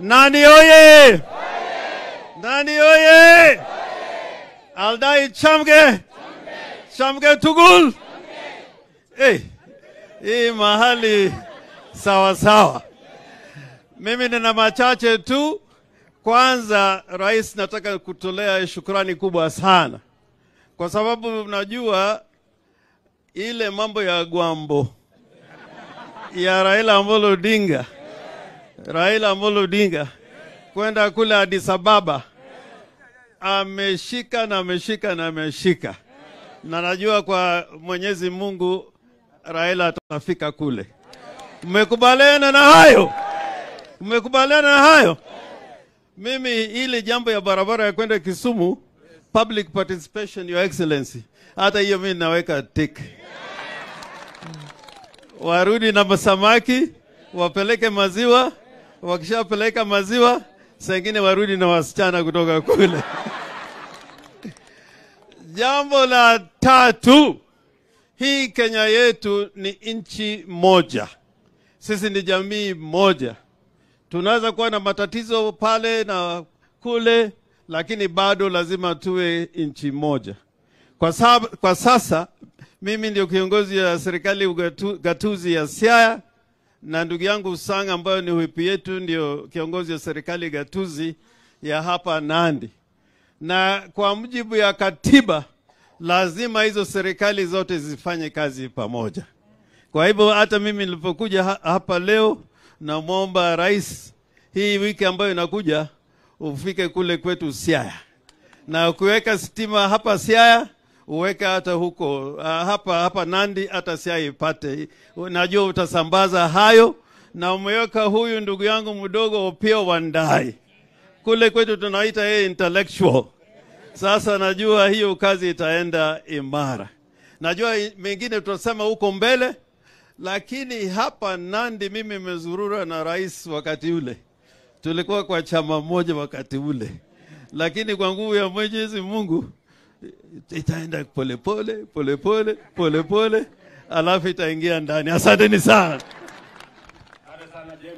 Nani oye! Nani oye! Aldai chamge! Chamge tugul! Hey, hii mahali sawa sawa. Mimi nina machache tu. Kwanza, rais, nataka kutolea shukrani kubwa sana kwa sababu unajua ile mambo ya Gwambo ya Raila Amolo Odinga, Raila Amolo Odinga kwenda kule Addis Ababa, ameshika na ameshika na ameshika, na najua kwa Mwenyezi Mungu Raila atafika kule. Mmekubaliana na hayo? Mmekubaliana na hayo? Mimi ile jambo ya barabara ya kwenda Kisumu, public participation, your excellency, hata hiyo mimi naweka tick. Warudi na masamaki, wapeleke maziwa, wakishapeleka maziwa, sengine warudi na wasichana kutoka kule. Jambo la tatu, hii Kenya yetu ni nchi moja, sisi ni jamii moja. Tunaweza kuwa na matatizo pale na kule, lakini bado lazima tuwe nchi moja. Kwa, sab, kwa sasa mimi ndio kiongozi ya serikali ugatu, gatuzi ya Siaya na ndugu yangu Sang ambayo ni wipi yetu ndio kiongozi ya serikali gatuzi ya hapa Nandi, na kwa mujibu ya katiba lazima hizo serikali zote zifanye kazi pamoja. Kwa hivyo hata mimi nilipokuja ha hapa leo, namwomba rais, hii wiki ambayo inakuja ufike kule kwetu Siaya, na ukiweka stima hapa Siaya uweke hata huko uh, hapa hapa Nandi, hata Siaya ipate. Najua utasambaza hayo, na umeweka huyu ndugu yangu mdogo Opiyo Wandayi kule kwetu tunaita yeye intellectual. Sasa najua hiyo kazi itaenda imara. Najua mengine tutasema huko mbele, lakini hapa Nandi mimi nimezurura na rais wakati ule, tulikuwa kwa chama moja wakati ule, lakini kwa nguvu ya Mwenyezi Mungu itaenda polepole polepole polepole, alafu itaingia ndani. Asanteni sana.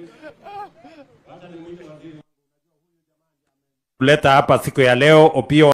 kuleta hapa siku ya leo Opio